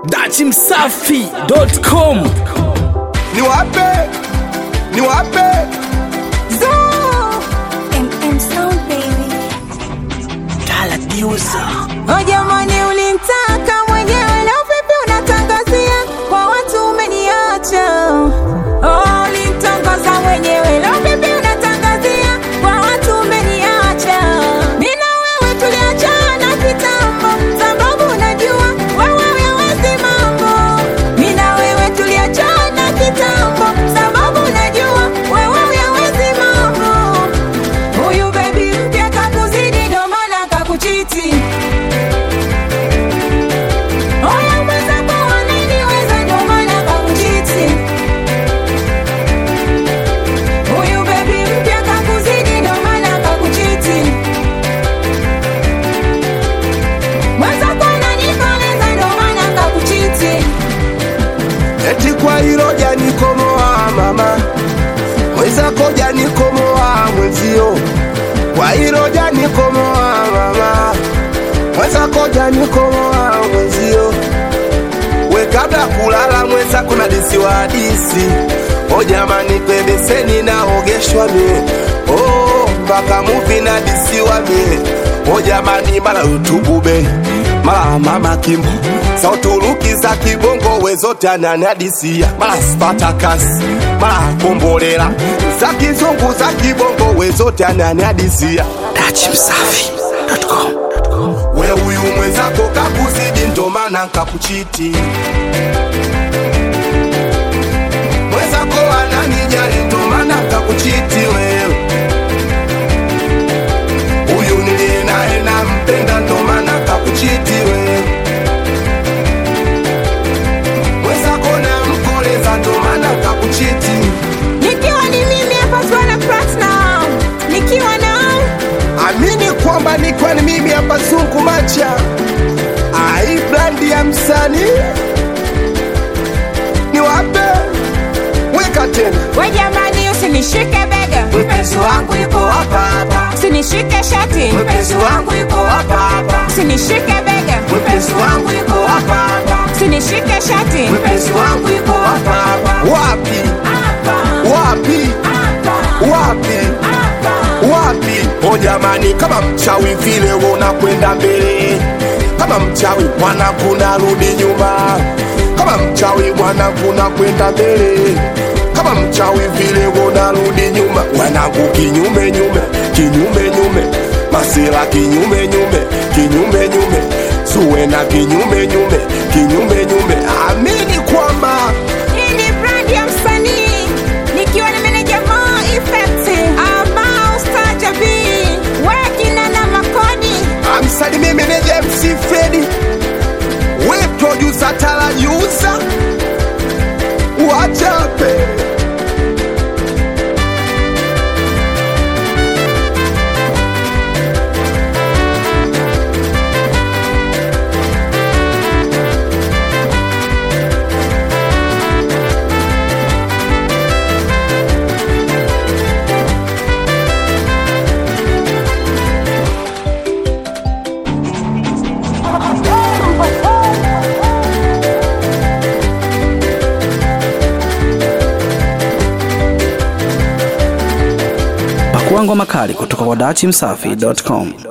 dachimsafi.com ni wape ni wape MM Sound baby. Oh jamani, ulimtaka mwenyewe na uvipi unatangazia kwa watu umeniacha? Oh, ulimtongoza mwenyewe na uvipi unatangazia kwa watu umeniacha? Mimi na wewe tuliachana kitambo, sababu unajua wewe hawezi mambo. Mimi na wewe tuliachana kitambo, sababu unajua wewe hawezi mambo. Huyu baby mpya kakuzidi, ndo maana kakuchiti. Oya mwenzako ananiweza, ndo maana kakuchiti. Huyu baby mpya kakuzidi, ndo maana kakuchiti. Mwenzako ananikoleza, ndo maana kakuchiti. eti kwa hilo janikomoa mama mwenzako janikomoa mwenzio kwa hilo janikomoa mama mwenzako janikomoa mwenzio we kabla kulala mwenzako na disi wa hadisi o jamani pembeseni naogeshwa mie oh, mpaka muvi na disi wa mie o jamani mara utubube mara mama kimbo za uturuki za kibongo wezote ananiadisia mara spatakasi mara kombolela za kizungu za kibongo wezote ananiadisia dachimsafi.com we huyu mwenzako kakuzidi ndo maana nkakuchiti mwenzako ananijali ndo maana nkakuchiti wewe huyu niliye naye nampenda ndo maana nkakuchiti wewe mwenzako namkoleza ndo maana nkakuchiti Nikiwa ni mimi hapa Zuena Platinum. Nikiwa na amini kwamba nikwa ni mimi hapa zungu macha ai brandi ya msanii ni wape weka tena we jamani, usinishike bega, mpenzi wangu yuko hapa hapa. Usinishike shati, mpenzi wangu yuko hapa hapa. Usinishike bega, mpenzi wangu yuko hapa hapa. Usinishike shati, mpenzi wangu yuko hapa hapa. wapi Hapa, wapi hapa, wapi hapa. wapi o jamani kama mchawi vile we unakwenda mbele kama mchawi mwanangu narudi nyuma kama mchawi mwanangu nakwenda mbele kama mchawi vile we unarudi nyuma mwanangu kinyume nyume kinyume nyume masira kinyume nyume kinyume nyume suwe na kinyume nyume kinyume nyume amini kwamba Hii ni brand ya msanii nikiwa na meneja Mo Effect ambao staja B wekina na makodi amsalimie meneja MC Fredi, we producer Tala Yusa, wachape pakuangwa makali kutoka kwa dachimsafi.com